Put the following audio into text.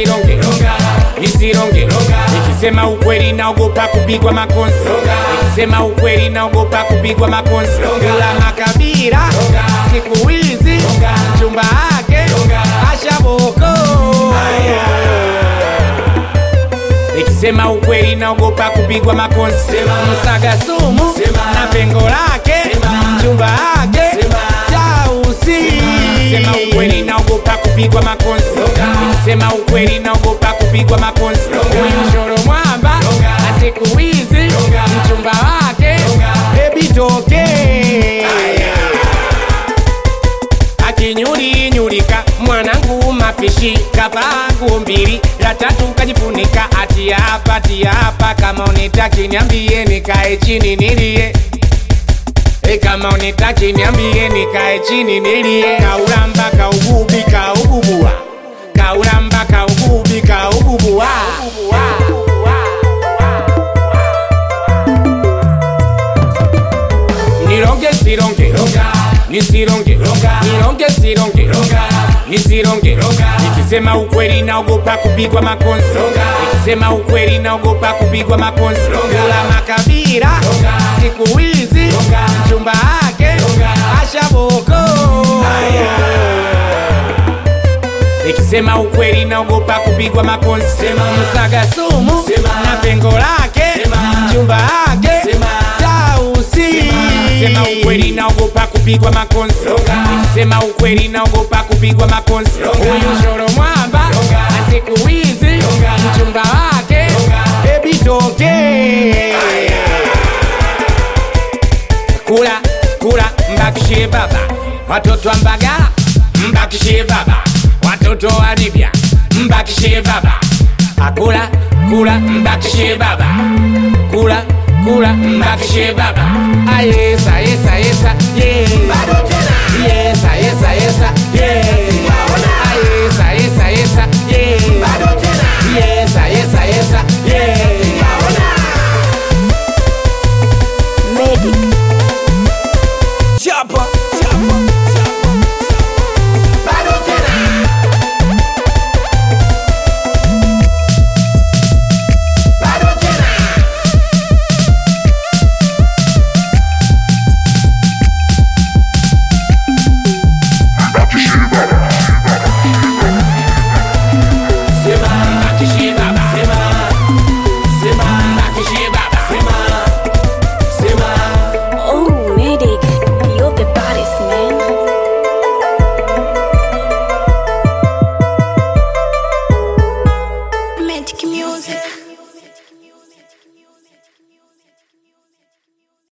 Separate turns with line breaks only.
nisironge nisironge nikisema ukweli naogopa kupigwa makonzi nikisema ukweli naogopa kupigwa makonzi kula makabila siku hizi mchumba wake ashaboko nikisema ukweli naogopa kupigwa makonzi msaga sumu na pengo lake mchumba wake tausi nikisema ukweli naogopa kupigwa makonzi nikisema ukweli naogopa kupigwa makonzi huyu shoro mwamba na siku hizi mchumba wake bebi toke akinyulinyulika mwanangu mafishi kavaa nguo mbili la tatu kajifunika ati hapa ati hapa kama unitaki niambie nikae chini nilie E kama unitaki niambie nikae chini nilie kaulamba kaugubi kaububua kaulamba kaugubi kaububua nironge sironge nisironge nironge sironge nisironge nikisema ukweli naogopa kupigwa makonzi nikisema ukweli naogopa kupigwa makonzi kula makabila siku hizi mchumba wake ashaboko nikisema ukweli naogopa kupigwa makonzi msaga sumu na pengo lake mchumba wake tausi nikisema ukweli naogopa kupigwa makonzi nikisema ukweli naogopa kupigwa makonzi huyu shoro mwamba na siku hizi mchumba wake bebi toke kula kula mbakishie baba watoto wa mbagala mbakishie baba watoto wa libya mbakishie baba akula kula mbakishie baba kula kula mbakishie baba ayesa yesa yesa yeah. yesa yesa yesa yeah. ayesa yesa yesa yeah. yesa yesa yesa yeah.
Medic.
Chapa, chapa, chapa. Bado tena. Bado tena.
Sema mbakishie baba sema sema mbakishie baba sema sema
Oh, Medic. You're the baddest, man. Medic music.